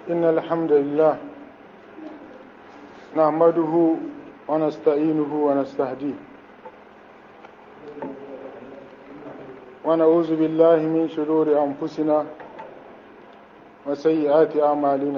إن الحمد لله نحمده ونستعينه ونستهديه ونعوذ بالله من شرور أنفسنا وسيئات أعمالنا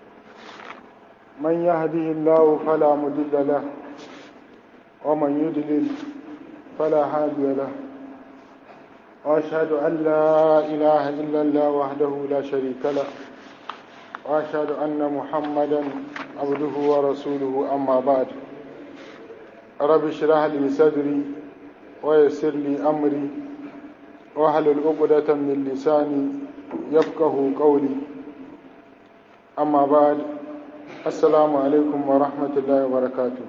من يهده الله فلا مضل له ومن يضلل فلا هادي له وأشهد أن لا إله إلا الله وحده لا شريك له وأشهد أن محمدا عبده ورسوله أما بعد رب اشرح لي صدري ويسر لي أمري واحلل عقدة من لساني يفقه قولي أما بعد السلام عليكم ورحمة الله وبركاته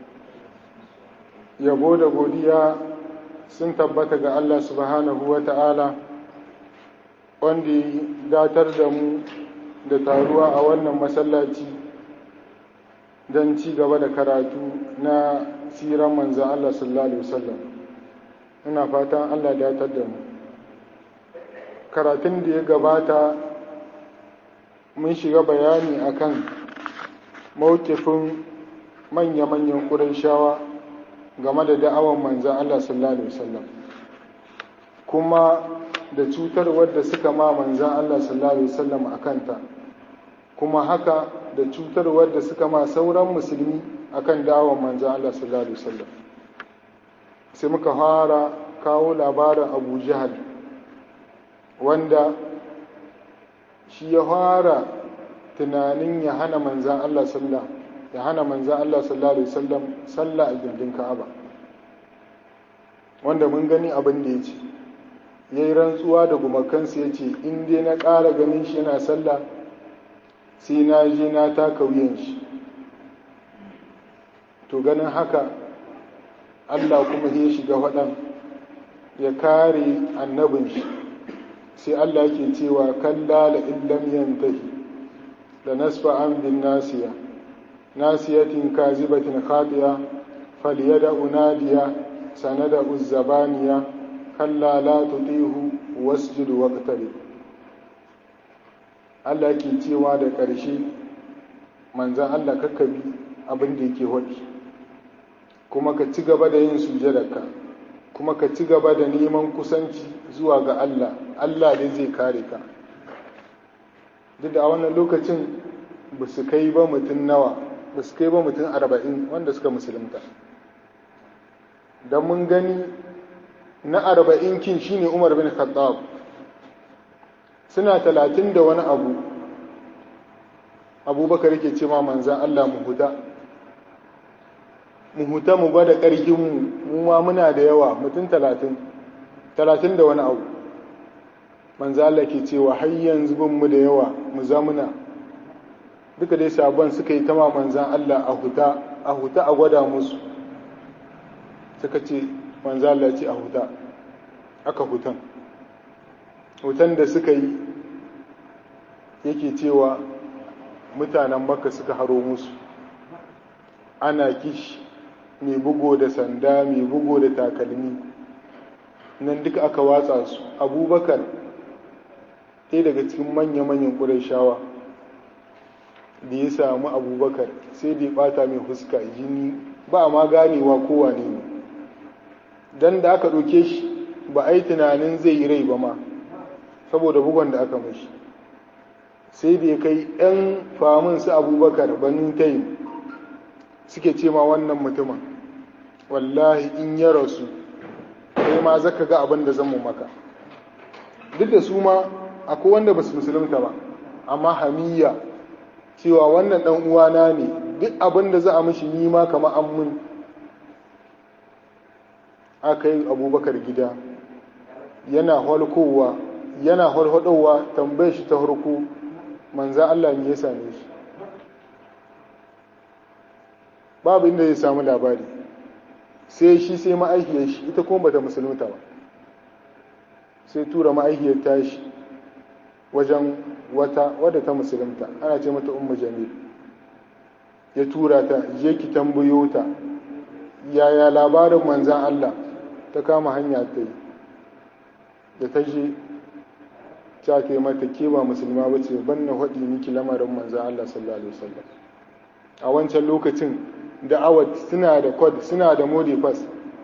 yabo da godiya sun tabbata ga Allah subhanahu wa ta'ala wanda ya datar da mu da taruwa a wannan masallaci don ci gaba da karatu na siran manzan Allah sallallahu Alaihi wasallam ina fatan Allah datar da mu karatun da ya gabata mun shiga bayani akan mawukifin manya-manyan ƙurin shawa game da da'awan manzan Allah sallallahu Alaihi wasallam kuma da cutar wadda suka ma manzan Allah sallallahu Alaihi wasallam a kanta kuma haka da cutar wadda suka ma sauran musulmi akan da'awan manzan Allah sallallahu Alaihi wasallam sai muka fara kawo labarin abu jihar wanda shi ya fara tunanin ya hana manzan Allah sallallahu ya hana manzan Allah sallallahu Alaihi wasallam sallah a gindin Ka'aba wanda mun gani abin da ya ce ya yi rantsuwa da gumakansu ya ce in dai na ƙara ganin shi yana sallah sai na je na taka wuyan shi to ganin haka Allah kuma ya shiga faɗan ya kare annabin shi sai Allah ke cewa kalla la illam yantahi da nasfa an bin nasiya ناسية كاذبة خاطئة فليدع نادية سندع الزبانية كلا لا تطيعه واسجد واقترب Allah ke cewa da ƙarshe manzan Allah kakkabi abin da yake waɗi kuma ka ci gaba da yin sujadarka kuma ka ci gaba da neman kusanci zuwa ga Allah Allah ne zai kare ka duk da a wannan lokacin ba su kai ba mutum nawa ba su kai ba mutum arba'in wanda suka musulunta don mun gani na arba'in kin shine umar bin khattab suna talatin da wani abu abubakar yake ce ma manzan allah mu huta mu huta mu gwada ƙarfinmu mu ma muna da yawa mutum talatin talatin da wani abu manzan allah ke cewa har yanzu bin mu da yawa mu zamuna duka dai sabon suka yi tama manzan Allah a huta a huta a gwada musu suka ce manzan Allah ce a huta aka hutan hutan da suka yi yake cewa mutanen makka suka haro musu ana kishi mai bugo da sanda mai bugo da takalmi nan duka aka watsa su abubakar ɗaya daga cikin manya-manyan ƙurai shawa da ya samu abubakar sai da ya bata mai fuska jini ba ma ganewa kowa ne don da aka ɗauke shi ba a yi tunanin zai yi rai ba ma saboda bugon da aka mashi sai da ya kai 'yan famin su abubakar banin tayin suke ce ma wannan mutumin wallahi in ya rasu kai ma zaka ga abin da zan mu maka duk da su ma akwai wanda ba su musulunta ba amma hamiyya cewa wannan ɗan uwana ne duk abin da za a mishi nima kama an mun aka yi abubakar gida yana halkowa yana halhadowa tambayar shi ta harko manza Allah ne ya same shi babu inda zai samu labari sai shi sai ma'aikiyar shi ita kuma bata musulunta ba sai tura ma'aikiyar tashi wajen wata wadda ta musulunta ana ce mata ummu jamil ya tura ta je ki tambayo ta yaya labarin manzan Allah ta kama hanya ta yi da ta je ta kai mata ke ba musulma ba ce ban na haɗi miki lamarin manzan Allah sallallahu alaihi wasallam a wancan lokacin da'awat suna da kod suna da modifas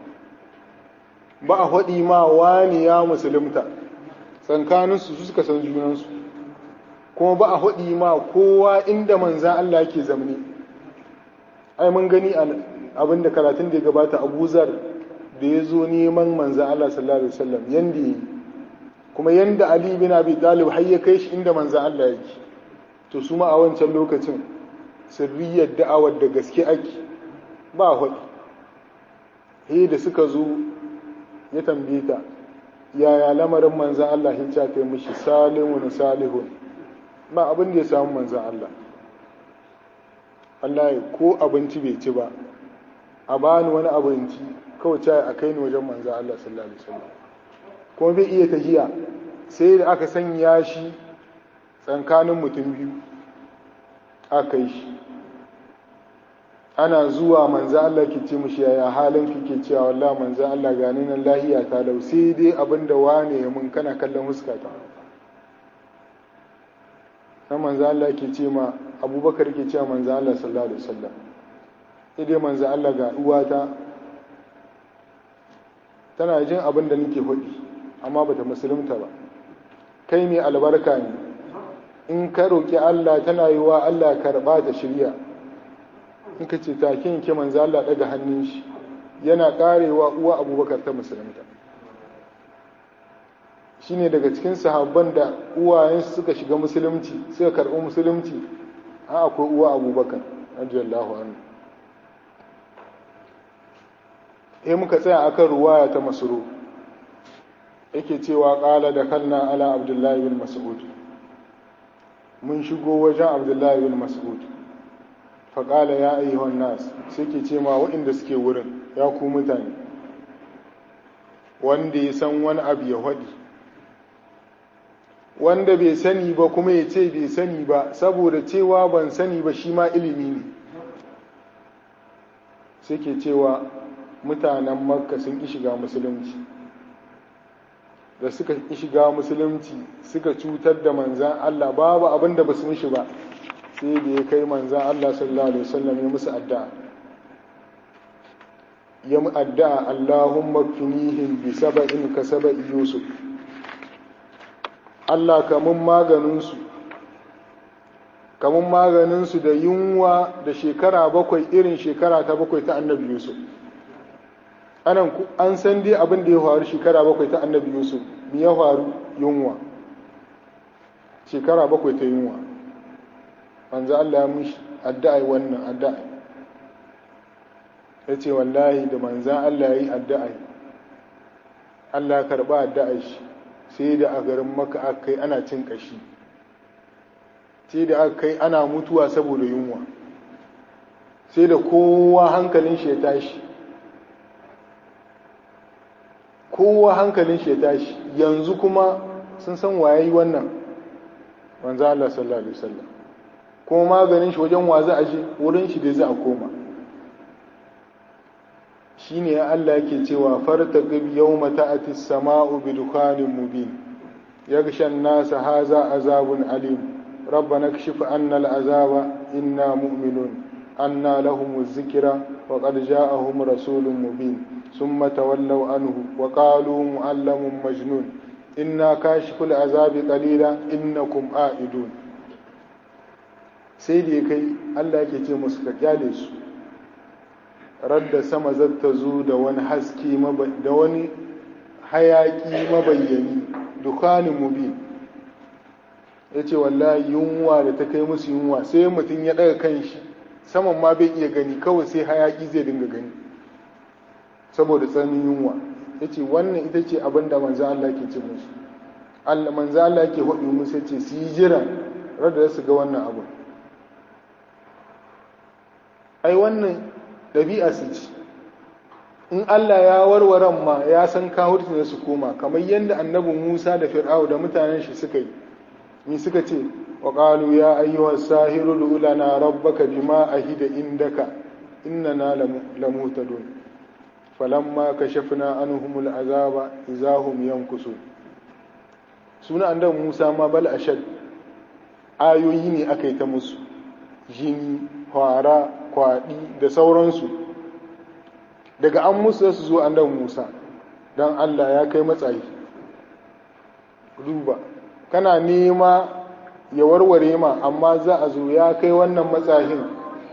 ba a haɗi ma wani ya musulunta tsankaninsu su suka san junansu kuma ba a haɗi ma kowa inda manzan Allah ke zamani ai mun gani abin da karatun da ya gabata abuzar da ya zo neman manzan Allah sallallahu alaihi wasallam yanda yi kuma yanda Ali bin Abi Talib har ya kai shi inda manzan Allah yake to su ma a wancan lokacin sirriyar da'awar da gaske ake ba haɗi he da suka zo ya tambaye ta yaya lamarin manzan Allah hin ta kai mishi salihun salihun ba abin da ya samu manzan Allah Allah ya ko abinci bai ci ba a bani wani abinci kawai ta a kai ni wajen manzan Allah sallallahu alaihi wasallam kuma bai iya tahiya sai da aka sanya shi tsankanin mutum biyu aka yi shi ana zuwa manzan Allah ke ce mishi yaya halin kike cewa wallah manzan Allah gani nan lahiya ta lau sai dai abinda wane ya mun kana kallon huskata na manzan Allah ke ce ma abubakar ke ce manzan Allah sallallahu alaihi wasallam sai dai manzan Allah ga uwata tana jin abin da nake faɗi amma bata musulunta ba kai mai albarka ne in ka roƙi Allah tana yi wa Allah karɓa da shirya in ka ce take yanke manzo Allah daga hannun shi yana karewa uwa abubakar ta musulunta shine daga cikin sahabban da uwayensu suka shiga musulunci suka karɓi musulunci a akwai uwa abubakar radiyallahu anhu eh muka tsaya akan ruwaya ta masuru yake cewa qala da kalna ala abdullahi bin mas'ud mun shigo wajen abdullahi bin mas'ud faƙala ya ayyuhan nas sai ke ce ma waɗanda suke wurin ya ku mutane wanda ya san wani abu ya haɗi wanda bai sani ba kuma ya ce bai sani ba saboda cewa ban sani ba shi ma ilimi ne sai ke cewa mutanen makka sun ƙi shiga musulunci da suka ƙi shiga musulunci suka cutar da manzan allah babu abin da ba su mishi ba sai da ya kai manzan Allah sallallahu Alaihi wasallam ya musu addu'a ya mu addu'a Allahumma finihim bi saba'in ka saba'i Yusuf Allah kamun maganinsu kamun maganinsu da yunwa da shekara bakwai irin shekara ta bakwai ta annabi Yusuf anan an san dai abin da ya faru shekara bakwai ta annabi Yusuf me ya faru yunwa shekara bakwai ta yunwa manzo Allah ya mushi addu'a wannan addu'a ya ce wallahi da manzan Allah ya yi addu'a Allah ya karɓa addu'a shi sai da a garin maka aka kai ana cin ƙashi sai da aka kai ana mutuwa saboda yunwa sai da kowa hankalin shi ya tashi kowa hankalin shi ya tashi yanzu kuma sun san waye wannan manzo Allah sallallahu alaihi wasallam kuma maganin shi wajen wa za a je wurin shi da za a koma shine ya Allah yake cewa fartaqib yawma ta'ati as-sama'u bi dukhanin mubin yaghsha an-nasa hadha azabun alim rabbana kashif 'anna al-azaba inna mu'minun anna lahum adh-dhikra wa qad ja'ahum rasulun mubin thumma tawallaw anhu wa qalu mu'allamun majnun inna kashiful azabi qalila innakum a'idun sai da kai Allah yake ce musu ka kyale su radda sama zata zo da wani haske da wani hayaki mabayyani dukanin mubin ya ce wallahi yunwa da ta kai musu yunwa sai mutum ya ɗaga kan shi saman ma bai iya gani kawai sai hayaki zai dinga gani saboda tsananin yunwa ya ce wannan ita ce abin da manzan Allah ke ce musu manzan Allah ke haɗu musu ce su yi jira radda su ga wannan abin ai wannan ɗabi'a su ci in Allah ya warware ma ya san kawurci da su koma kamar yadda annabin Musa da Fir'au da mutanen shi suka yi ni suka ce wa qalu ya ayyuha sahiru lana rabbaka bima ahida indaka innana lamutadun falamma kashafna anhum al'azaba idahum yankusun suna annabi Musa ma bal ashad ayoyi ne aka yi ta musu jini fara kwaɗi da sauransu daga an musu su zo annabi Musa don Allah ya kai matsayi duba kana nema ya warware ma amma za a zo ya kai wannan matsayin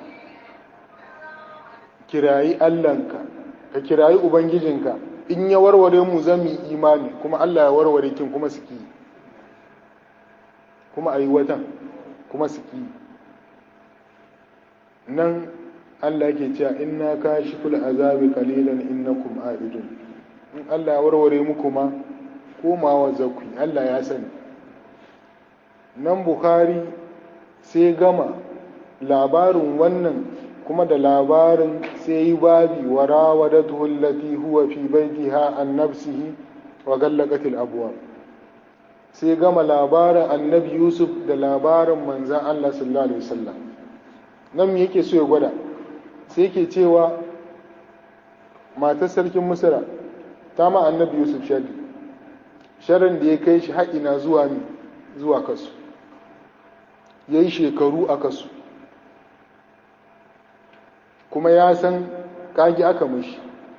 kirayi Allahnka ka kirayi Ubangijinka in ya warware mu zan yi imani kuma Allah ya warware kin kuma suki kuma a yi watan kuma suki nan Allah ke cewa inna kashiful azabi qalilan innakum a'idun in Allah ya warware muku ma komawa zakui Allah ya sani nan Bukhari sai gama labarin wannan kuma da labarin sai yi babi wa rawadatu allati huwa fi baitiha an nafsihi wa gallaqat al sai gama labarin annabi Yusuf da labarin manzan Allah sallallahu alaihi wasallam nan me yake so ya gwada sai ke cewa matar sarkin misira ta ma annabi yusuf shari sharin da ya kai shi haƙina zuwa ne zuwa kasu ya yi shekaru a kasu kuma ya san ƙagi aka mashi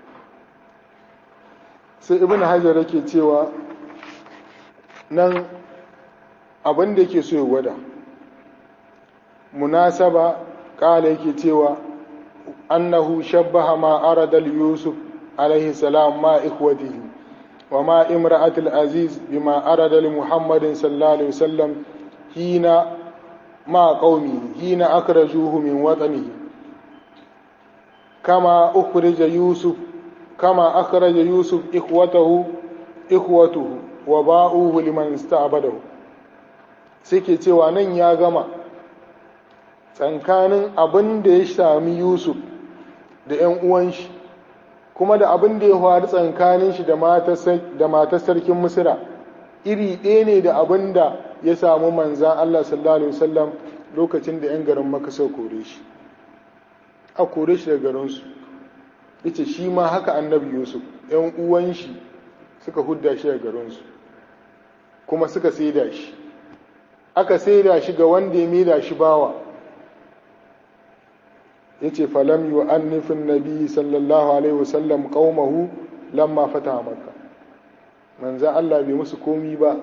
sai ibn hajar yake cewa nan abin da yake so ya gwada munasaba ƙala yake cewa أنه شبه ما أرد اليوسف عليه السلام مع إخوته وما امرأة العزيز بما أرد لمحمد صلى الله عليه وسلم حين مع قومه حين أخرجوه من وطنه كما أخرج يوسف كما أخرج يوسف إخوته إخوته وباؤوه لمن استعبده سيكي cewa nan ya gama tsakanin abin da ya sami Yusuf da ‘yan uwan shi, kuma da abin da ya faru tsakanin shi da matar sarkin Misira, iri ɗaya ne da abin da ya samu manzan Allah sallallahu Alaihi wasallam lokacin da ‘yan garin maka sau kore shi. A kore shi da garinsu, ita shi ma haka annabi Yusuf, ‘yan uwan shi suka hudda shi da garinsu, kuma suka saida shi. Aka saida shi ga wanda ya maida shi bawa. yace falam yu'annifin nabi sallallahu alaihi wasallam qaumahu lamma fata makka manzo Allah bai musu komi ba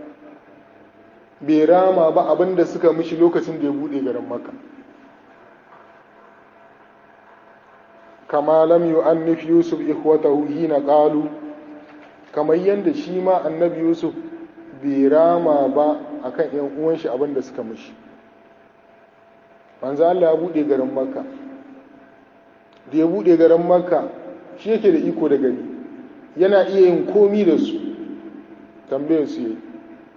bai rama ba abinda suka mishi lokacin da ya bude garin makka kama lam yu'annif yusuf ikhwatahu hina qalu kamar yanda shi ma annabi yusuf bai rama ba akan yan uwan shi abinda suka mishi manzo Allah ya bude garin makka da ya buɗe garin makka shi yake da iko da gari yana iya yin komi da su tambayar su yi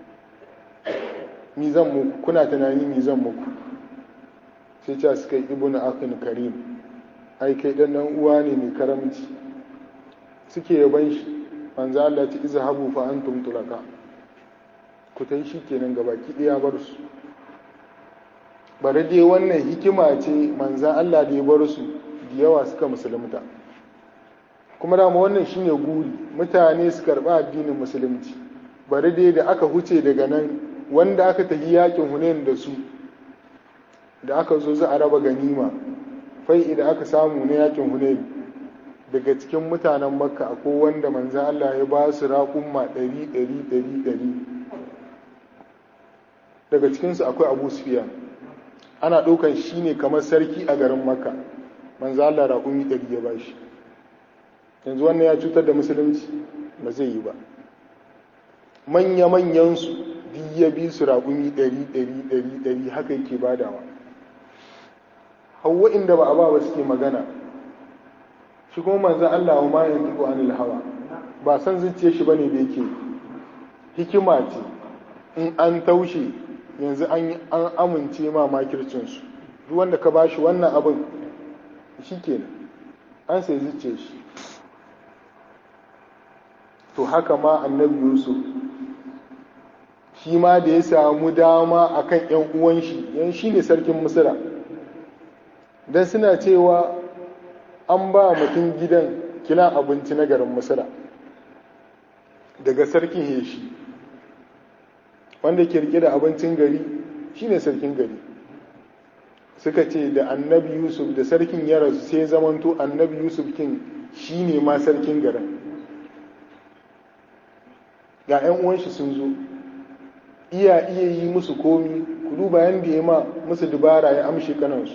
mi zan muku kuna tunani mi zan muku sai ce suka yi ibu na akin karim ai kai dan nan uwa ne mai karamci suke yaban shi manzo Allah ta iza habu fa antum tulaka ku tai shi kenan gabaki ɗaya bar su bari dai wannan hikima ce manzan Allah da ya bar su da yawa suka musulunta kuma dama wannan shine guri mutane su karɓa addinin musulunci bari dai da aka huce daga nan wanda aka tafi yakin hunain da su da aka zo za a raba ganima fai idan aka samu na yakin hunain daga cikin mutanen makka akwai wanda manzan Allah ya ba su raƙumma ɗari ɗari ɗari ɗari daga cikinsu akwai abu sufiyan ana ɗaukan shi ne kamar sarki a garin makka manzo Allah raƙumi ɗari ya bashi yanzu wannan ya cutar da musulunci ba zai yi ba manya-manyansu duk ya bi su raƙumi ɗari ɗari ɗari ɗari haka yake badawa hawa inda ba a ba ba suke magana shi kuma manzo Allah wa ma yanzu anil hawa ba san zuciya shi bane da yake hikima ce in an taushe yanzu an amince ma makircinsu duk wanda ka bashi wannan abin shi kenan an sai zuce shi to haka ma annabi yusuf shi ma da ya samu dama akan yan uwan shi yan shi ne sarkin misira don suna cewa an ba mutum gidan kila abinci na garin misira daga sarkin heshi wanda ke rike da abincin gari shine sarkin gari suka ce da annabi yusuf da sarkin ya rasu sai zamanto annabi yusuf kin shine ma sarkin garin ga 'yan uwanshi sun zo iya iya yi musu komi ku duba yadda ya ma musu dubara ya amshe kanansu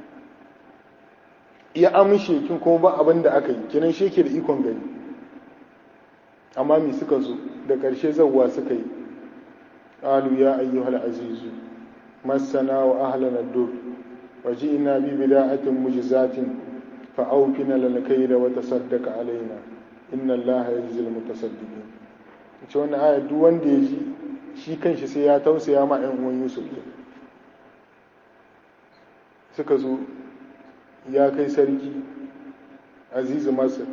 ya amshe kin kuma ba abin da aka yi kinan shi ke da ikon gani amma mi suka zo da ƙarshe zauwa suka yi ƙalu ya ayyuhal azizu masana wa ahlana dur waje ina bi bida'atin mujizatin fa aufina lana kaida wa tasaddaqa alaina inna allaha yajzil mutasaddiqin ce wannan aya duk wanda ya ji shi kanshi sai ya tausaya ma ɗan uwan Yusuf suka zo ya kai sarki azizu masar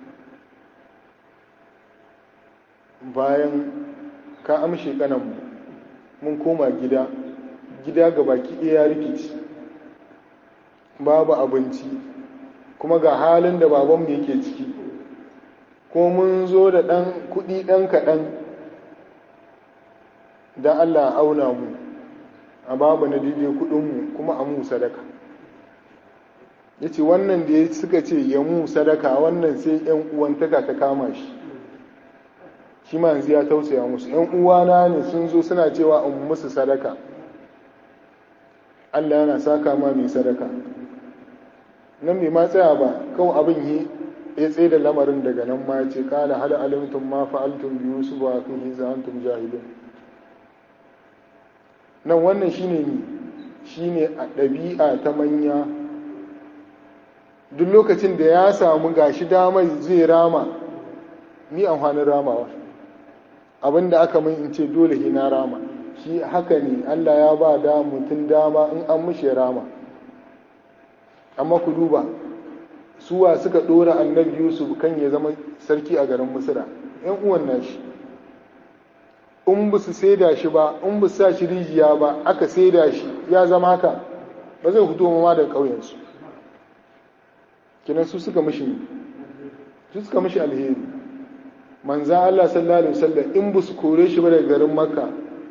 bayan ka amshe kananmu mun koma gida gida ga baki ɗaya rikici babu abinci kuma ga halin da babanmu yake ciki ko mun zo da ɗan kuɗi ɗan kaɗan da Allah auna mu a babu na daidai kuɗinmu kuma a mu sadaka ya ce wannan da ya suka ce ya mu sadaka wannan sai ‘yan uwantaka ta kama shi shi ma yanzu ya tausaya musu ‘yan uwana ne sun zo suna cewa in musu sadaka Allah yana saka ma mai sadaka nan bai ma tsaya ba kawai abin yi ya tsaye da lamarin daga nan ma ce kala hal alimtum ma fa'altum bi yusuf wa akhihi za antum jahilun nan wannan shine ni shine a ɗabi'a ta manya duk lokacin da ya samu gashi damar zai rama ni amfanin ramawa abinda aka min in ce dole hi na rama shi haka ne Allah ya ba da mutum dama in an mushe rama amma ku duba suwa suka dora annabi yusuf kan ya zama sarki a garin misira yan uwan nashi in ba su saida shi ba in ba su sa shi rijiya ba aka saida shi ya zama haka ba zai fito ma da ƙauyensu kinan su suka mishi su suka mishi alheri manza Allah sallallahu alaihi wasallam in ba su kore shi ba daga garin makka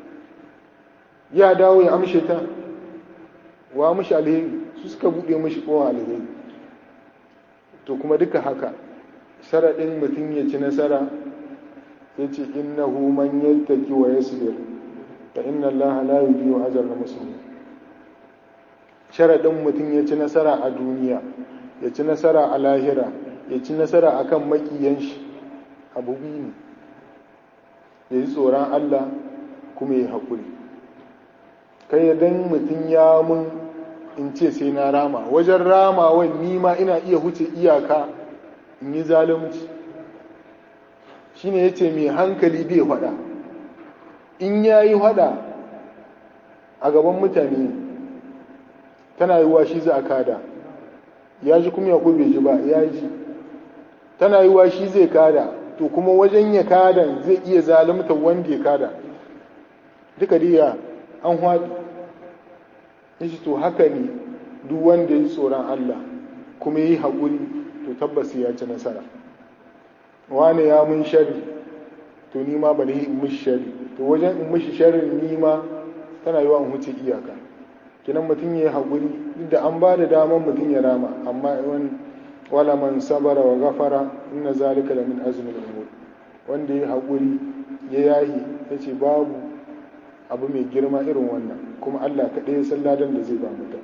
ya dawo ya amshe ta wa mishi alheri su suka buɗe mishi kowa alheri to kuma duka haka sharaɗin mutum ya ci nasara ya ce innahu man yattaki wa yasbir fa inna Allah la yudhi'u ajra al-muslimin sharaɗin mutum ya ci nasara a duniya ya ci nasara a lahira ya ci nasara akan makiyan shi abu biyu ne ya ji tsoron Allah kuma ya haƙuri kai dan mutum ya mun in ce sai na rama wajen ramawan nima ina iya huce iyaka in yi zalunci shine ya ce mai hankali bai faɗa in ya yi faɗa a gaban mutane tana yi wa shi za a kada ya ji kuma ya bai ji ba ya ji tana yi wa shi zai kada to kuma wajen ya kada zai iya zalunta wanda ya kada duka diya an haɗu yace to haka ne duk wanda ya tsoron Allah kuma yi haƙuri to tabbas ya ci nasara wane ya mun shari to ni ma bari in mishi shari to wajen in mishi sharin ni ma tana yiwa in huce iyaka kinan mutum ya yi haƙuri duk da an ba da damar mutum ya rama amma wani wala man sabara wa gafara inna zalika la min azmi al-umur wanda ya haƙuri ya yahi yace babu abu mai girma irin wannan kuma Allah kaɗai ya san ladan da zai ba mutum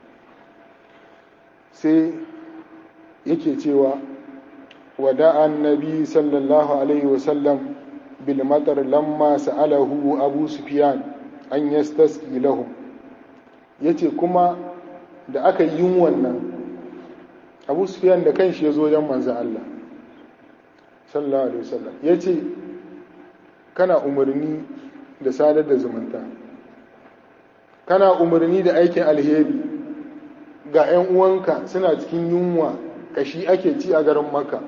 sai yake cewa wada'a annabi sallallahu alaihi wasallam bil matar lamma sa'alahu abu sufyan an yastaski lahum yace kuma da aka yi wannan abu sufyan da kanshi ya zo wajen manzo Allah sallallahu alaihi wasallam yace kana umarni da sadar da zumunta kana umarni da aikin alheri ga 'yan uwanka suna cikin yunwa kashi ake ci a garin maka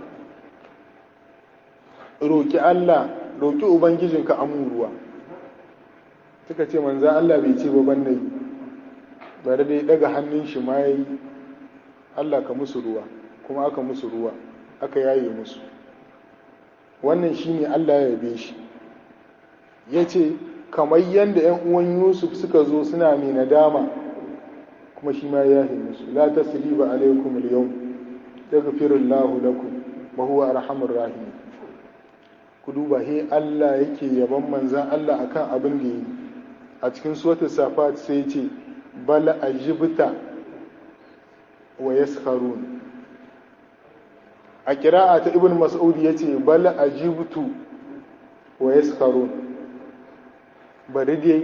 roƙi Allah roƙi ubangijinka amuruwa suka ce manza Allah bai ce ba ban yi bari dai daga hannun shi ma yayi Allah ka musu ruwa kuma aka musu ruwa aka yaye musu wannan shine Allah ya yabe shi ya ce kamar yadda ‘yan uwan yusuf suka zo suna mai nadama kuma shi ma ya yi musu la tasriba alaikum al-yawm yaghfirullahu lakum wa huwa arhamur rahim ku duba he Allah yake yaban manzan Allah akan abin da yi a cikin suratul safat sai ce bal ajibta wa yaskharun a kira'a ta ibn mas'ud yace bal ajibtu wa yaskharun bari dai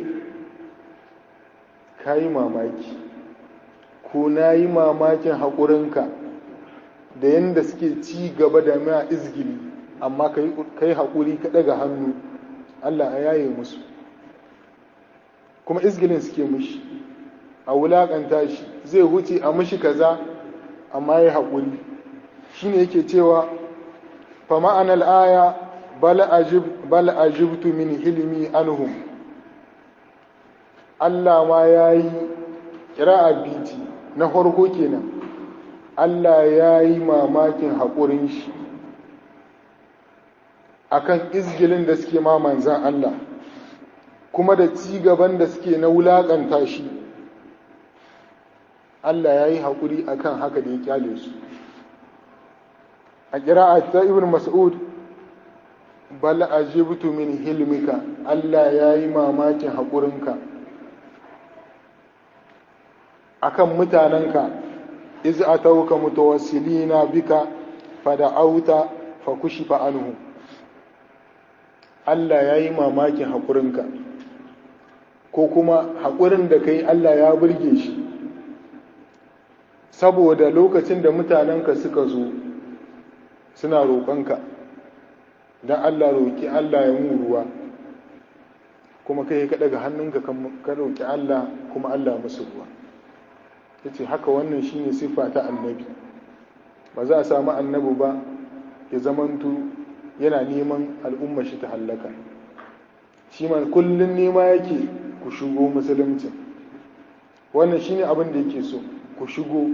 kayi mamaki ko nayi mamakin haƙurinka da yadda suke ci gaba da ma izgili amma kai haƙuri ka ɗaga hannu Allah a yaye musu kuma izgilin suke mushi a wulaƙanta shi zai huce a mushi kaza amma ya haƙuri shi ne yake cewa fa ma'anar aya bal ajibtu min hilimi anhum Allah ma ya yi kira biti na farko kenan Allah ya yi mamakin haƙurin shi akan izgilin da suke ma manzan Allah kuma da ci gaban da suke na wulaƙanta shi Allah ya yi haƙuri akan haka da ya kyale su a ƙira'a ta ibn mas'ud bal ajibtu min hilmika Allah ya yi mamakin haƙurinka akan mutanenka iz atauka mutawassilina bika fada'auta fa kushifa anhu Allah ya yi mamakin haƙurinka ko kuma haƙurin da kai Allah ya burge shi saboda lokacin da mutanenka suka zo suna roƙonka don Allah roƙi Allah ya mu ruwa kuma kai ka daga hannunka ka roƙi Allah kuma Allah musu ruwa ya ce haka wannan shine siffa ta annabi ba za a samu annabi ba ya zamantu yana neman al'umma shi ta hallaka shi ma kullum nema yake ku shigo musulunci wannan shine abin da yake so ku shigo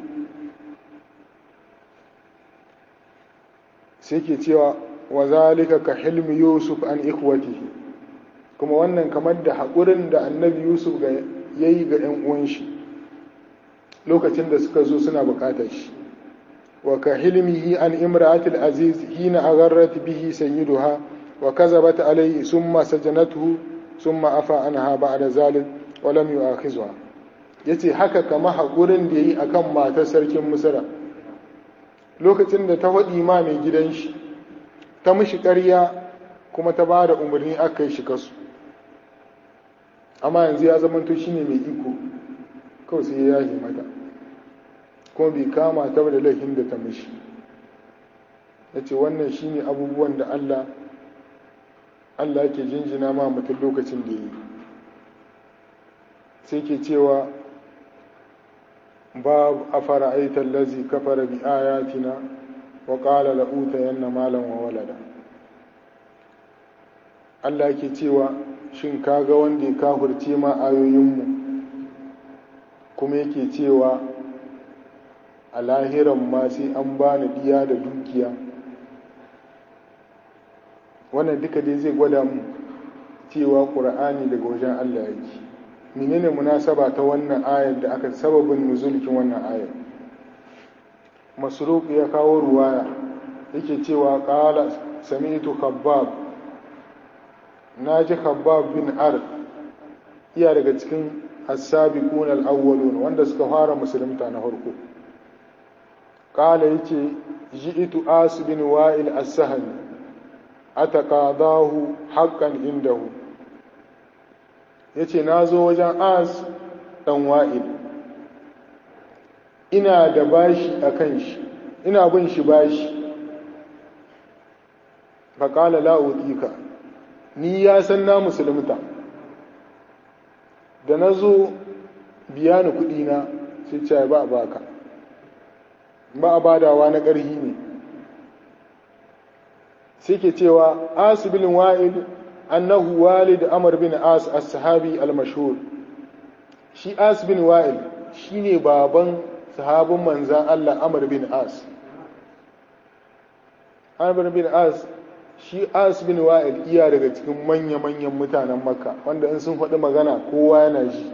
sai ke cewa wa zalika ka hilmi yusuf an ikhwatihi kuma wannan kamar da haƙurin da annabi yusuf ya yi ga 'yan uwan shi lokacin da suka zo suna buƙatar shi wa ka hilmihi an imra'atil aziz hina agharrat bihi sayyiduha wa kazabat alayhi summa sajanatuhu summa afa anha ba'da zalik wa lam yu'akhizha yace haka kama haƙurin da yayi akan matar sarkin misra lokacin da ta faɗi ma mai gidan shi ta mishi ƙarya kuma ta ba da umarni aka yi shi kasu amma yanzu ya zamanto shi ne mai iko kawai sai ya yahi mata kuma bai kama ta da laifin da ta mishi ya ce wannan shi ne abubuwan da allah allah ke jinjina ma mutum lokacin da yi sai ke cewa باب أفرأيت الذي كفر بآياتنا وقال لأوتين مالا وولدا Allah yake cewa shin kaga wanda ya kafirce ma ayoyinmu kuma yake cewa a lahiran ma sai an bani diya da dukiya wannan duka dai zai gwada mu cewa ƙur'ani daga wajen Allah yake menene munasaba ta wannan ayar da aka sababin nuzulkin wannan ayar masruq ya kawo ruwaya yake cewa qala sami'tu khabbab naji khabbab bin ar iya daga cikin as-sabiqun al-awwalun wanda suka fara musulunta na farko qala yace ji'tu as bin wa'il as-sahmi ataqadahu haqqan indahu ya ce na zo wajen as ɗan wa'il ina da bashi a kan shi ina bin shi bashi faƙala la'uɗika ni ya san na musulunta da na zo biya ni kuɗina sai ce ba a baka ba a badawa na ƙarhi ne sai ke cewa asibin wa'il أنه والد أمر بن آس الصحابي المشهور شي آس بن وائل شيني بابن صحاب منزا الله أمر بن آس أمر بن آس shi as bin wa'il iya daga cikin manya-manyan mutanen makka wanda in sun faɗi magana kowa yana ji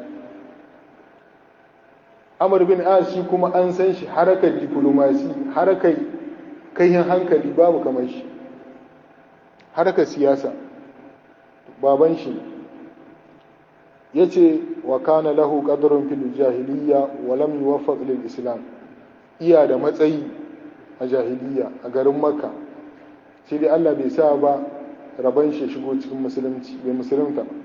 amur bin as shi kuma an san shi harakar diplomasi harakar kaihin hankali babu kamar shi harakar siyasa baban shi ya ce wa kana lahu ƙadarun fil jahiliya wa lam yuwaffaq lil islam iya da matsayi a jahiliya a garin makka sai dai Allah bai sa ba rabon shi shigo cikin musulunci bai musulunta ba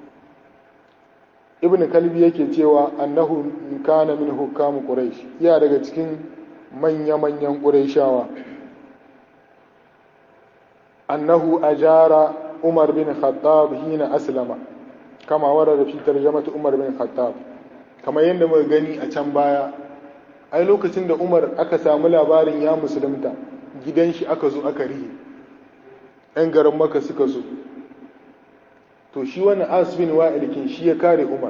ibn kalbi yake cewa annahu kana min hukamu quraish iya daga cikin manya-manyan quraishawa annahu ajara umar bin khattab hina aslama kama warada fi tarjamatu umar bin khattab kamar yadda muka gani a can baya ai lokacin da umar aka samu labarin ya musulunta gidan shi aka zo aka rihe ‘yan garin maka suka zo to shi wani asibin wa'ilikin shi ya kare umar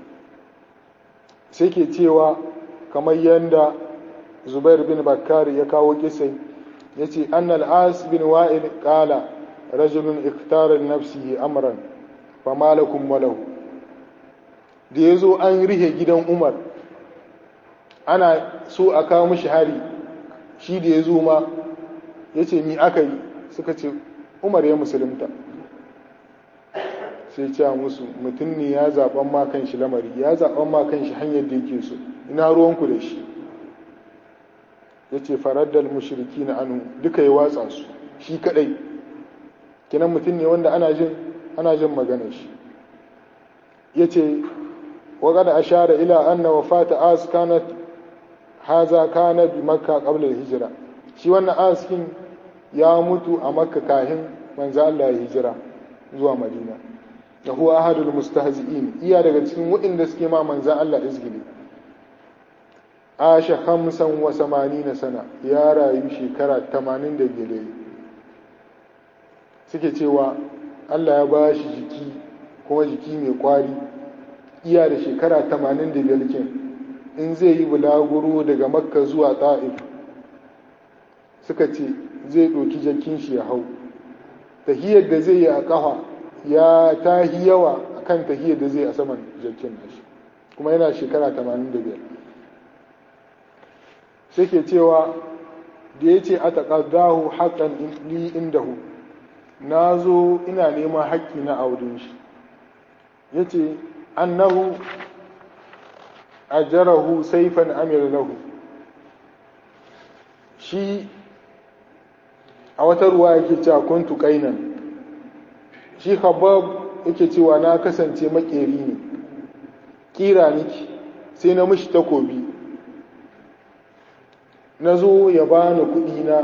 sai ke cewa kamar yadda zubair bin bakari ya kawo kisai ya ce annal asibin wa'il kala rajulun iktarar nafsihi amran fa malakun walahu da ya zo an rihe gidan umar ana so a kawo mishi hari shi da ya zo ma ya ce ni aka yi suka ce umar ya musulunta sai ce musu mutum ne ya zaɓen ma kan shi lamari ya zaɓen ma kan shi hanyar da yake so ina ruwanku da shi ya ce faraddal mushiriki na anu duka ya watsa su shi kaɗai kinan mutum ne wanda ana jin ana jin maganar shi ya ce وقد أشار إلى أن وفاة آس كانت هذا كان بمكة قبل الهجرة shi wannan askin ya mutu a makka kahin manzo Allah ya hijira zuwa madina da huwa ahadul mustahzi'in iya daga cikin waɗanda suke ma manzo Allah izgili asha khamsan wa samanina sana ya rayu shekara 85 suke cewa Allah ya ba shi jiki kuma jiki mai kwari iya da shekara 85 kin in zai yi bulaguro daga makka zuwa ta'if suka ce zai ɗauki jakin shi ya hau tahiyar da zai yi a ƙafa ya tahi yawa a kan tahiyar da zai a saman jakin nashi kuma yana shekara 85 sai ke cewa da ya ce a taƙaddahu haƙan li indahu na zo ina neman haƙƙi na audun shi ya ce annahu ajarahu saifan amir lahu shi a wata ruwa yake cewa kuntu kainan shi habab yake cewa na kasance makeri ne kira niki sai na mishi takobi na zo ya bani kuɗi na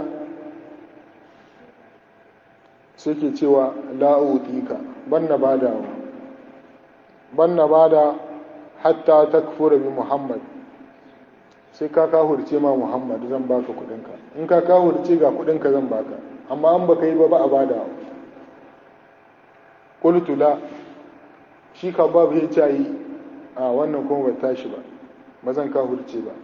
sai ke cewa la'utika ban na badawa ban na bada hatta takfura bi muhammad sai ka kahurce ma muhammad zan baka kudinka in ka kahurce ga kudinka zan baka amma an baka yi ba ba a bada qultu la shi ka babu ya ce yi a wannan kuma bai tashi ba ba zan kahurce ba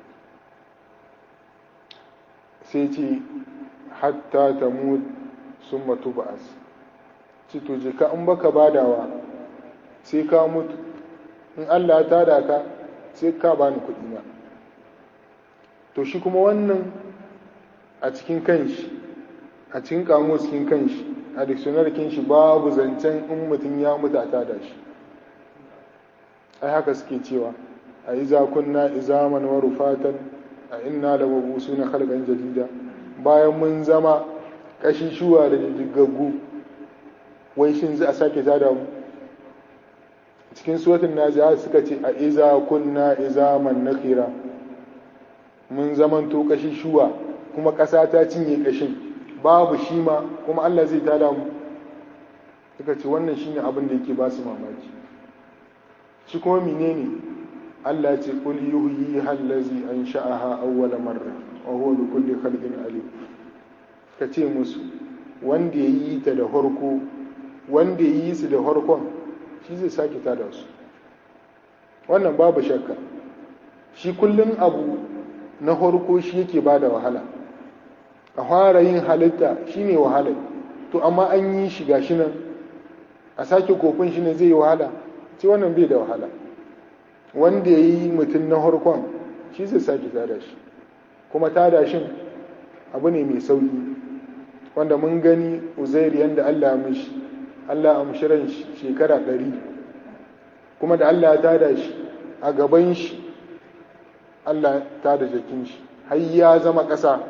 sai ce hatta ta mu sun matu ba'as ci to je ka in baka badawa sai ka mutu in allah ya tada ka sai ka bani kuɗi na to shi kuma wannan a cikin kanshi a cikin kamo cikin kanshi a dictionary shi babu zancen in mutum ya mutu a tada shi ai haka suke cewa a iza kunna izaman wa rufatan a inna da mabusu na halkan jadida bayan mun zama kashi shuwa da jijjigaggu wai shin za a sake tada mu cikin suwatin nazi'a suka ce a iza kunna izaman nakira mun zaman to kashi shuwa kuma ƙasa ta cinye kashin babu shi ma kuma Allah zai tada mu suka ce wannan shine abin da yake ba su mamaki shi kuma menene Allah ce qul yuhyi allazi ansha'aha awwala marra wa huwa bi kulli khalqin alim ka ce musu wanda ya yi ta da harko wanda ya yi su da harkon shi zai sake tada su wannan babu shakka shi kullum abu na harko shi yake ba da wahala a fara yin halitta shine wahala to amma an yi shi gashi nan a sake kofin shi ne zai yi wahala ce wannan bai da wahala wanda ya yi mutum na harkon shi zai sake tada shi kuma tada shin abu ne mai sauki wanda mun gani uzair yadda allah mishi allah amshiran shekara ɗari kuma da allah ya tada shi a gaban shi allah tada jakin shi har ya zama ƙasa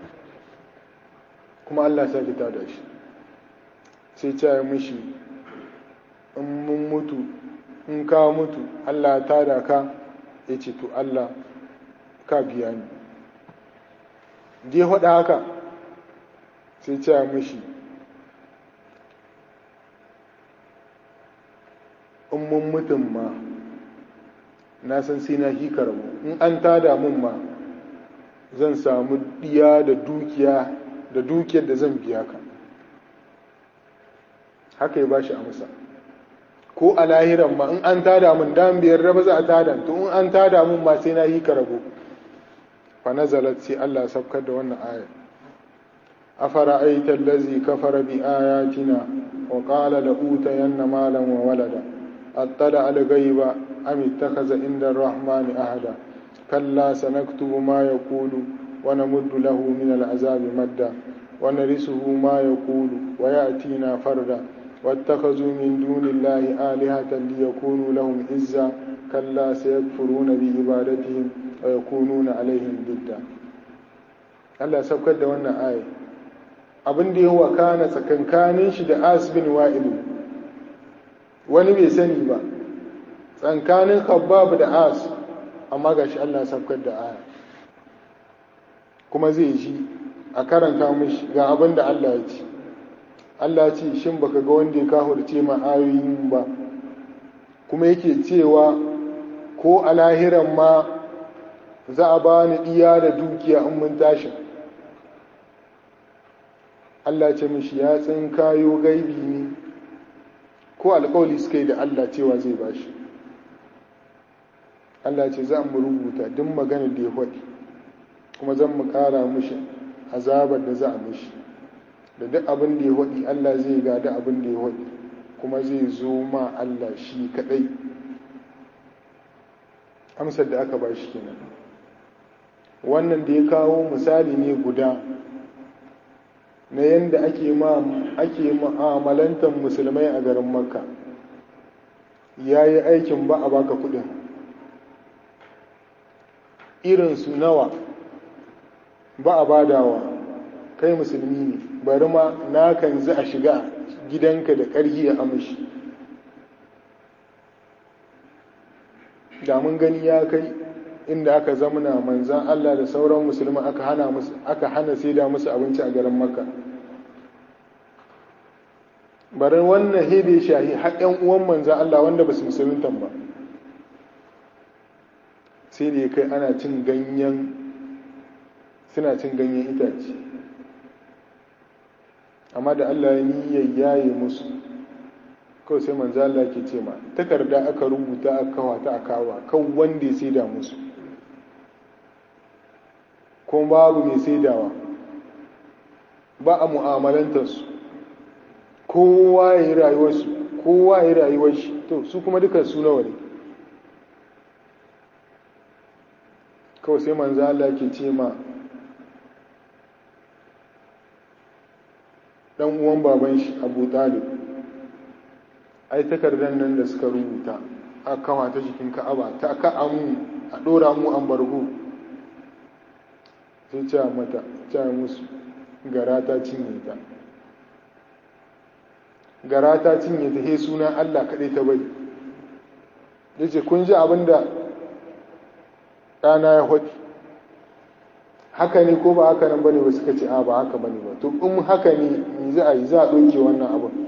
kuma allah sake tada shi sai ce mishi in mun mutu in ka mutu Allah ta da ka ya ce to Allah ka biya ni je haɗa haka sai ce mishi in mun mutum ma na san sai na hikar mu in an tada mun ma zan samu diya da dukiya da dukiyar da zan biya ka haka ya bashi amsa ko a lahiran ma in an tada mun dan biyar raba za a tada to in an tada mun ma sai na yi ka rabo fa nazalat sai Allah sabkar da wannan aya afara aita allazi kafara bi ayatina wa qala la utayanna malan wa walada attala al ghaiba am ittakhadha inda ar-rahmani ahada kalla sanaktubu ma yaqulu wa namuddu lahu min al-azabi madda wa narisuhu ma yaqulu wa ya'tina farda واتخذوا من دون الله آلهة ليكونوا لهم عزا كلا سيكفرون بعبادتهم ويكونون عليهم ضدا Allah saukar da wannan aya abin da ya wakana tsakankanin shi da as bin wa'ilu wani bai sani ba tsankanin khabbab da as amma gashi Allah saukar da aya kuma zai ji a karanta mishi ga abin da Allah ya ce Allah ce shin baka ga wanda ya kahurce ma ayoyin ba kuma yake cewa ko a lahiran ma za a ba ni iya da dukiya in mun tashi Allah ce mishi ya tsin kayo gaibi ne ko alkawali suka yi da Allah cewa zai bashi Allah ce za mu rubuta duk magana da ya faɗi kuma zan mu ƙara mishi azabar da za a mishi da duk abin da ya waɗi Allah zai gada abin da ya waɗi kuma zai zo ma Allah shi kaɗai amsar da aka ba shi kenan wannan da ya kawo misali ne guda na yadda ake ake ma'amalantar musulmai a garin makka ya yi aikin ba a baka kudin irinsu nawa ba a badawa kai musulmi ne bari ma na kan za a shiga gidanka da ƙarfi a amshi da mun gani ya kai inda aka zamana manzan Allah da sauran musulmi aka hana musu aka hana saida musu abinci a garin Makka bari wannan hede shahi har ƴan uwan manzan Allah wanda ba su musuluntan ba sai da ya kai ana cin ganyen suna cin ganyen itace amma da Allah ya niyyar yaye musu kawai sai manzo Allah ke ce ma takarda aka rubuta aka kawa ta akawa kan wanda ya saida musu kuma babu mai saidawa ba a mu'amalantar su kowa ya yi rayuwarsu kowa ya yi rayuwar shi to su kuma duka su nawa ne kawai sai manzo Allah ke ce ma dan uwan baban shi abu talib ai takardar nan da suka rubuta a kawa ta jikin ka'aba ta ka amu a dora mu an bargo sai ce mata ce musu gara ta cinye ta gara ta cinye ta he suna Allah kaɗai ta bari ya ce kun ji abin da ɗana ya haɗi haka ne ko ba haka nan bane ba suka ce a ba haka bane ba to in haka ne ni za a yi za a ɗauke wannan abin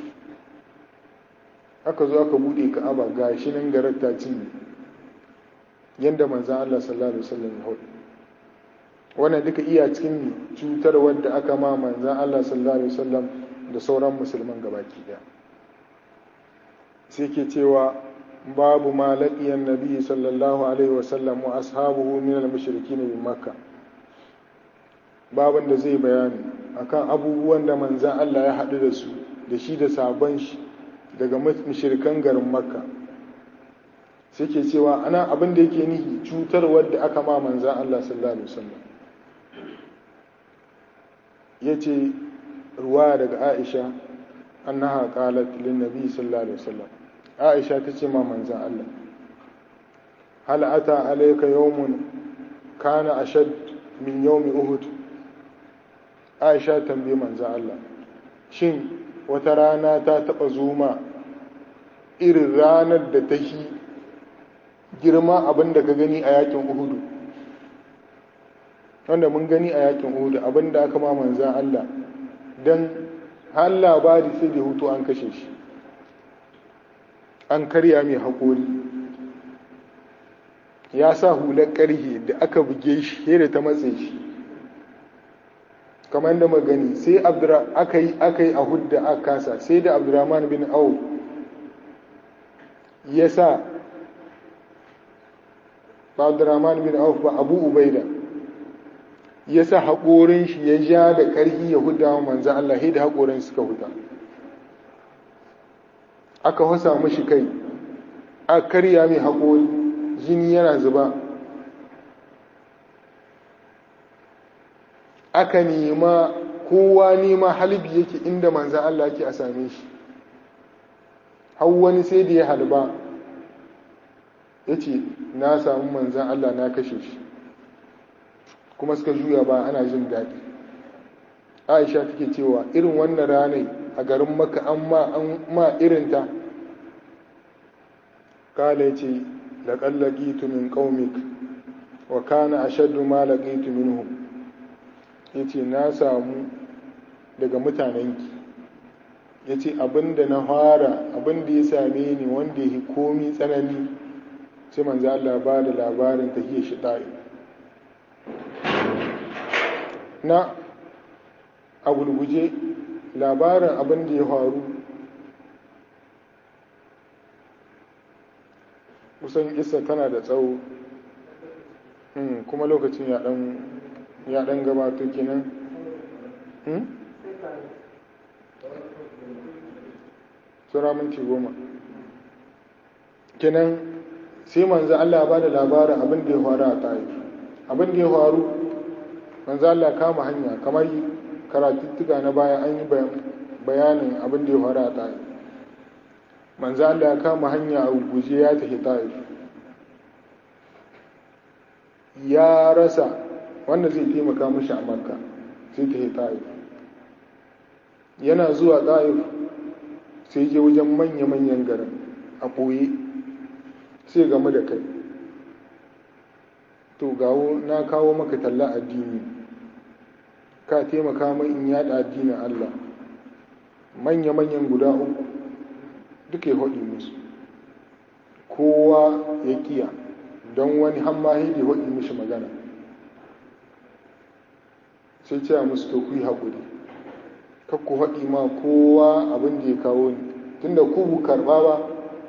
aka zo aka buɗe ka'aba ga shi nan garar ta cinye yadda manzan Allah sallallahu alaihi wasallam ya haɗu wannan duka iya cikin cutar wadda aka ma manzan Allah sallallahu alaihi wasallam da sauran musulman gabaki daya sai ke cewa babu ma laqiyan nabi sallallahu alaihi wasallam wa ashabuhu min al-mushrikin bi makkah baban da zai bayani akan abubuwan da manzan Allah ya haɗu da su da shi da sabon shi daga mashirkan garin makka sai ke cewa ana abin da yake nihi cutar wadda aka ma manzan Allah sallallahu alaihi wasallam ya ce ruwa daga aisha annaha qalat lin nabi sallallahu alaihi wasallam aisha ta ce ma manzan Allah hal ata alayka yawmun kana ashad min yawmi uhud aisha tambaye manzan Allah shin wata rana ta taba zuma irin ranar da ta yi girma abin da ka gani a yakin uhudu wanda mun gani a yakin uhudu abin da aka ma manzan Allah don har labari sai da hutu an kashe shi an karya mai haƙori ya sa hular ƙarhe da aka buge shi da ta matse shi kamar da magani sai aka yi aka yi a hudda aka kasa sai da abdurrahman bin au ya sa ba abdurrahman bin auf ba abu ubaida ya sa haƙorin shi ya ja da ƙarfi ya huda wa manzan Allah da haƙorin suka huta aka hasa mashi kai a karya mai haƙori jini yana zuba aka nema kowa nema halbi yake inda manzan Allah ke a same shi har wani sai da ya halba ya ce na samu manzan Allah na kashe shi kuma suka juya ba ana jin daɗi aisha take cewa irin wannan ranai a garin maka an ma irinta kala ya ce laƙallaƙitu min ƙaumik wa kana a shaddu ma laƙitu minhum ya ce na samu daga mutanenki ya ce abinda na fara abinda ya same ni wanda ya komi tsanani sai manzo Allah ba da labarin tahiyar shi ɗari na a gulguje labarin abin da ya faru kusan isa tana da tsawo kuma lokacin ya ɗan gabato kenan tsura minti goma kenan sai manzo Allah ba da labarin abin da ya faru a ta'if abin da ya faru manzo Allah kama hanya kamar karatuttuka na baya an yi bayanin abin da ya faru a ta'if manzo Allah ya kama hanya a guje ya tafi ta'if ya rasa wanda zai taimaka mashi a makka sai tafi ta'if yana zuwa ta'if sai je wajen manya-manyan garin a ɓoye sai game da kai to gawo na kawo maka talla addini ka taimaka mai in yada addinin Allah manya-manyan guda uku duka ya haɗi musu kowa ya kiya don wani hammahi da haɗi mishi magana sai ce musu to ku yi haƙuri kakku haɗi ma kowa abin da ya kawo ni tunda ku bu karɓa ba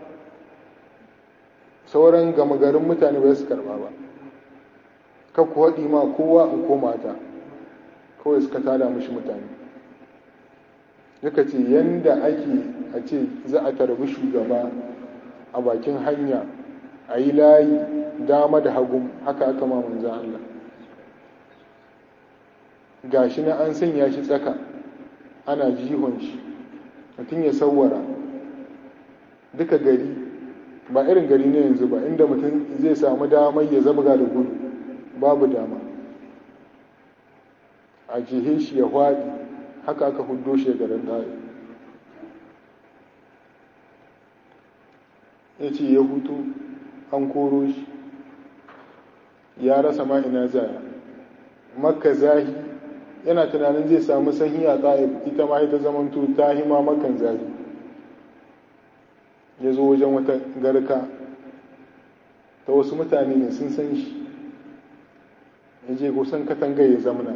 sauran gama garin mutane ba su karɓa ba kakku haɗi ma kowa in koma ta kawai suka tada mashi mutane yaka ce yanda ake a ce za a tarbi shugaba a bakin hanya a yi layi dama da hagu haka aka ma manzan Allah gashi na an sanya shi tsaka ana jihon shi mutum ya sauwara duka gari ba irin gari ne yanzu ba inda mutum zai samu damar ya zabga da gudu babu dama a jihe shi ya hwaɗi haka aka hudo shi garin ɗaya ya ce ya hutu an koro shi ya rasa ma ina zaya makka zahi yana tunanin zai samu sanyi a ɗaya ita ma ita zamanto ta hima makan zahi ya zo wajen wata garka ta wasu mutane ne sun san shi ya je kusan katanga ya zamana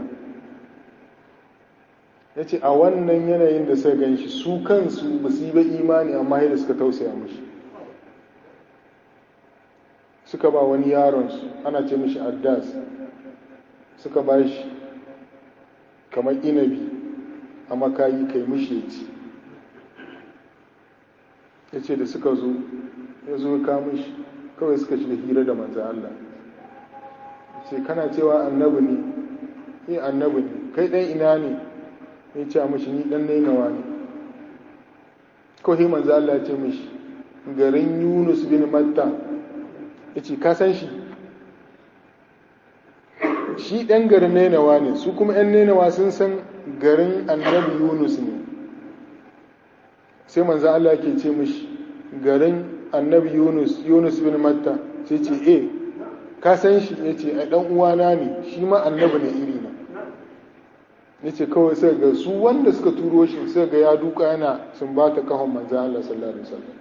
ya ce a wannan yanayin da suka gan shi su kansu ba su yi ba imani amma yadda suka tausaya mashi suka ba wani yaronsu ana ce mashi addas suka ba shi kamar inabi amma ka yi kai mishi ya ci ya ce da suka zo ya zo ka mishi kawai suka shiga hira da manzan Allah ce kana cewa annabi ne ni annabi ne kai ɗan ina ne ya ce mishi ni ɗan nainawa ne kawai manzan Allah ya ce mishi garin yunus bin matta ya ce ka san shi shi ɗan garin nainawa ne su kuma ‘yan nainawa sun san garin annabi yunus ne sai manzo Allah ke ce mishi garin annabi yunus yunus bin matta sai ce e ka san shi ya ce a ɗan uwana ne shi ma annabi ne iri na ya ce kawai sai ga su wanda suka turo shi sai ga ya duka yana sun ba ta kahon manzo Allah sallallahu alaihi wasallam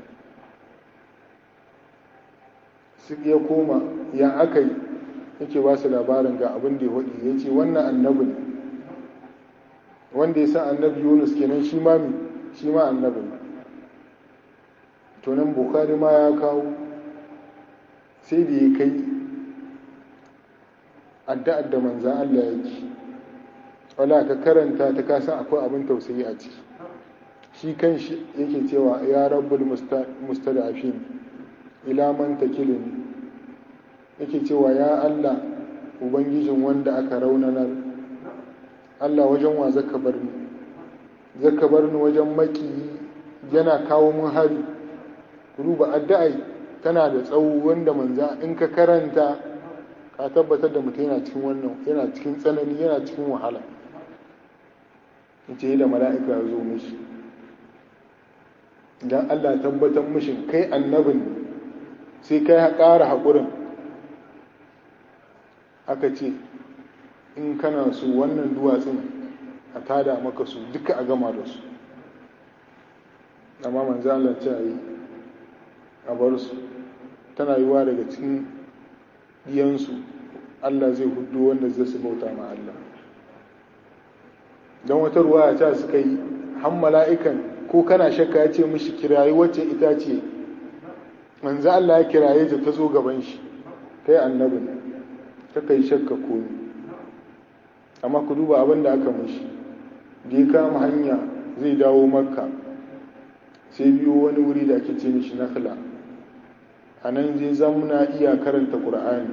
su ya koma ya aka yi yake ba su labarin ga abin da ya waɗi ya ce wannan annabi ne wanda ya san annabi yunus kenan shi ma mi shi ma annabi ne to nan bukari ma ya kawo sai da ya kai addu'ar da manzan allah ya ci wala ka karanta ta kasan akwai abin tausayi a ciki shi kan shi yake cewa ya rabbul mustada'afin ila man takilini yake cewa ya Allah ubangijin wanda aka raunanar Allah wajen wa zaka bar ni zaka bar ni wajen maki yana kawo mun hari ruba addu'ai tana da tsawo wanda manza in ka karanta ka tabbatar da mutum yana cikin wannan yana cikin tsanani yana cikin wahala yace da mala'ika ya zo mishi dan Allah tabbatar mishin kai annabin sai kai ƙara haƙurin aka ce in kana su wannan duwatsun a tada maka su duka a gama da su amma manzo Allah ce yi a bar su tana yiwa daga cikin diyansu Allah zai hudu wanda zai su bauta ma Allah don wata ruwa ta suka yi han mala'ikan ko kana shakka ya ce mishi kirayi wacce ita ce manzo Allah ya kiraye ta ta zo gaban shi kai annabi ne ta kai shakka komi amma ku duba abin da aka mishi da ya kama hanya zai dawo makka sai biyo wani wuri da ake ce mishi nakhla a nan zai zamuna iya karanta ƙur'ani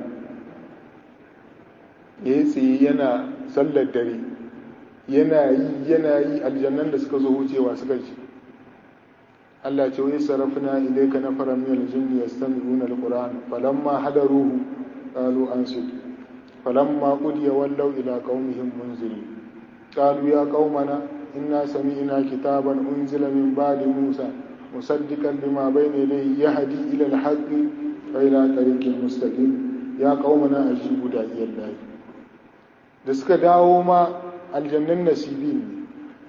ya yi tsaye yana sallar dare yana yi yana yi aljannan da suka zo wucewa suka ce Allah ce wai sarafina ilaika na fara miyar jinni yastami'una alquran falamma hadaruhu qalu ansitu falamma qudiya wallaw ila qaumihim munzirin qalu ya qaumana inna sami'na kitaban unzila min ba'di musa musaddiqan lima bayna yadayhi yahdi ila alhaqqi wa ila tariqin mustaqim ya qaumana ajibu da'iyallahi da suka dawo ma aljannan nasibin ne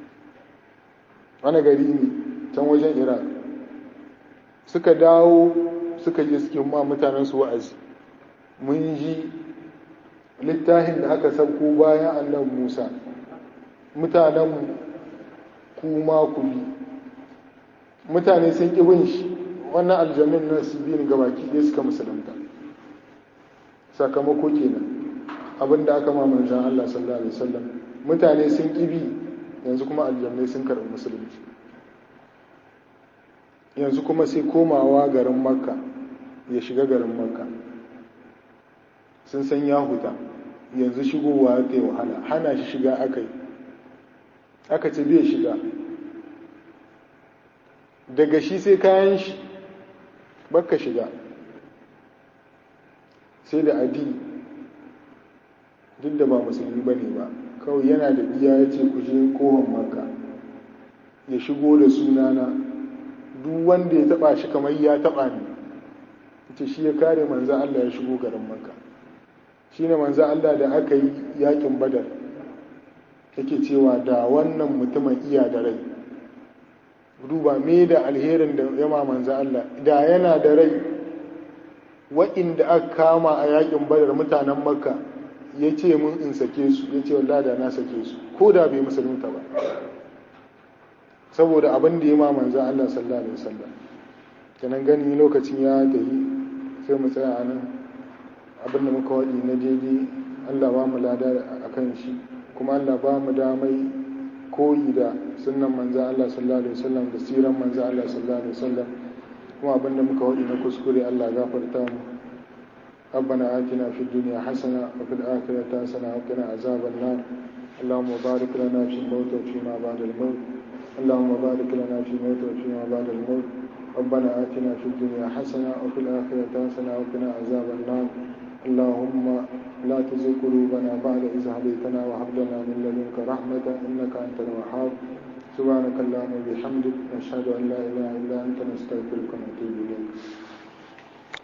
wani gari ne can wajen iraq suka dawo suka je suke ma mutanen su wa'azi mun ji littafin da aka sauko bayan annabi musa mutanen kuma ku bi mutane sun ƙi bin shi wannan aljannin nasibin gabaki ɗaya suka musulunta sakamako kenan abinda aka ma manzan Allah sallallahu alaihi wasallam mutane sun ƙibi yanzu kuma aljannai sun karɓi musulunci yanzu kuma sai komawa garin makka ya shiga garin makka sun san ya huta yanzu shigowa ta yi wahala hana shi shiga aka yi aka ce bai shiga daga shi sai kayan shi bakka shiga sai da adi duk da ba musulmi ba ne ba kawai yana da iya ya ce ku je kohon makka ya shigo da sunana duk wanda ya taba shi kamar ya taba ni ita shi ya kare manza Allah ya shigo garin makka shi ne manza Allah da aka yi yakin badar yake cewa da wannan mutumin iya da rai duba me da alherin da yama manza Allah da yana da rai wa'inda aka kama a yakin badar mutanen makka ya ce mun in sake su ya ce wallah da na sake su ko da bai musulunta ba saboda abin da ya ma manzan Allah sallallahu alaihi wasallam kenan gani lokacin ya tafi sai mu tsaya a nan abin da muka waɗi na daidai Allah ba mu lada a kan shi kuma Allah ba mu damai koyi da sunnan manzo Allah sallallahu alaihi wasallam da siran manzo Allah sallallahu alaihi wasallam kuma abinda muka wadi na kuskure Allah gafarta mu ربنا آتنا في الدنيا حسنة وفي الآخرة حسنة وقنا عذاب النار اللهم بارك لنا في الموت وفيما بعد الموت اللهم بارك لنا في الموت وفيما بعد الموت ربنا آتنا في الدنيا حسنة وفي الآخرة حسنة وقنا عذاب النار اللهم لا تزغ قلوبنا بعد إذ هديتنا وهب لنا من لدنك رحمة إنك أنت الوهاب سبحانك اللهم وبحمدك نشهد أن لا إله إلا أنت نستغفرك ونتوب إليك